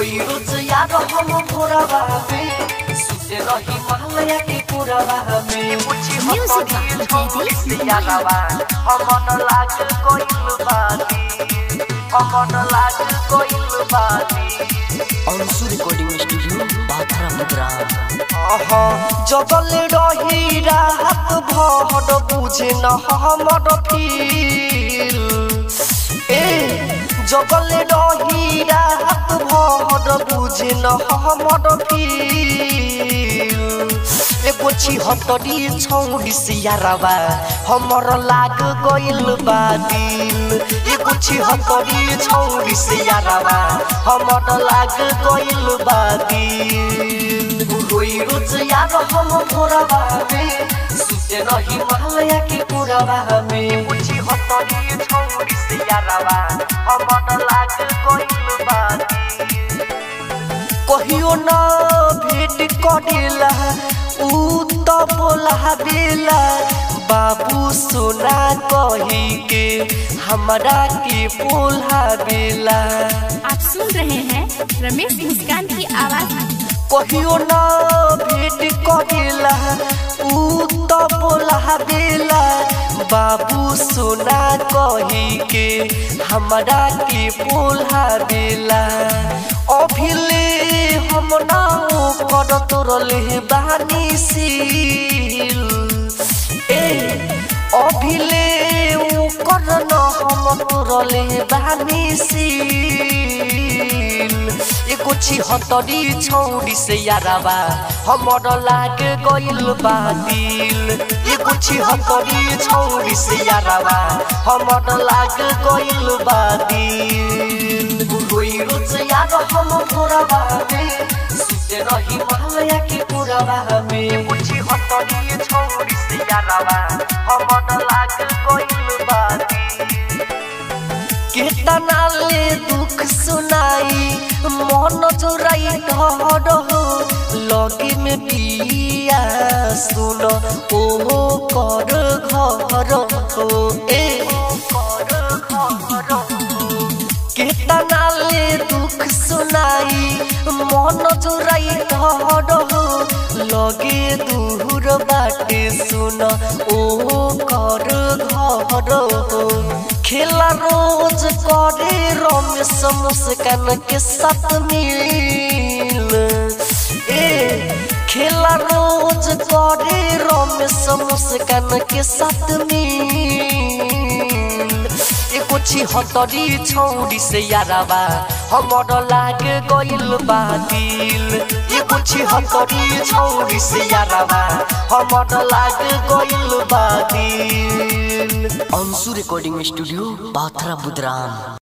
रोई रोज याद हम भोरवा में सुते रही मालया के पुरवा में पूछी हम Music कहीं box, छोड़ी baby. से यादवा हमन लाग कोइल बाती हमन लाग कोइल बाती अंशु रिकॉर्डिंग स्टूडियो बाथरा मुद्राम जगल रही रात भर बुझे न हमर फील ए जगल रही रात भर बुझे न हमर फील एगो छिहत्तरी छौरिस यारवा हमर लाग गइल बा दिल एगो छिहत्तरी छौरिस यारवा हमर लाग गइल बा दिल रोई रोज याद हम भोरवा में सुते रही मालया के पुरवा में पूछी हतरी छौरिस यारवा हमर लाग गइल बा दिल कहियो ना भेट करेला ऊ त बोला बेला बाबू सोना कही के हमरा के बोला बेला आप सुन रहे हैं रमेश मुस्कान की आवाज कहियो ना भेट करेला ऊ त बोला बेला बाबू सोना कही के हमरा के बोला बेला अभिले हम ना कर तोरले बानी सील ए अभिले ऊ कर न हम तोरले बानी सील एगो छिहत्तरी छौरी से याराबा हमर लाग गइल बा दिल एगो छिहत्तरी छौरी से याराबा हमर लाग गइल बा दिल रोई रोज याद हम भोरवा में सुते रही मालया के पुरवा में एगो छिहत्तरी छौरी से याराबा हमर लाग गइल बा दिल केतना ले दुख सुनाई मन चोराई डर हो लगे में पिया सुन ओ कर घर हो ए केतना ले दुख सुनाई मन चोराई डर हो लगे दूर बाटे सुन ओ कर घर हो खेला रोज करे रमेश मुस्कान के साथ मिल ए खेला रोज करे रमेश मुस्कान के साथ मिल एगो छिहत्तरी छौरी से याराबा हमर लाग गइल बा दिल एगो छिहत्तरी छौरी से याराबा हमर लाग गइल बा दिल अंशु रिकॉर्डिंग स्टूडियो बाथरा मुद्राम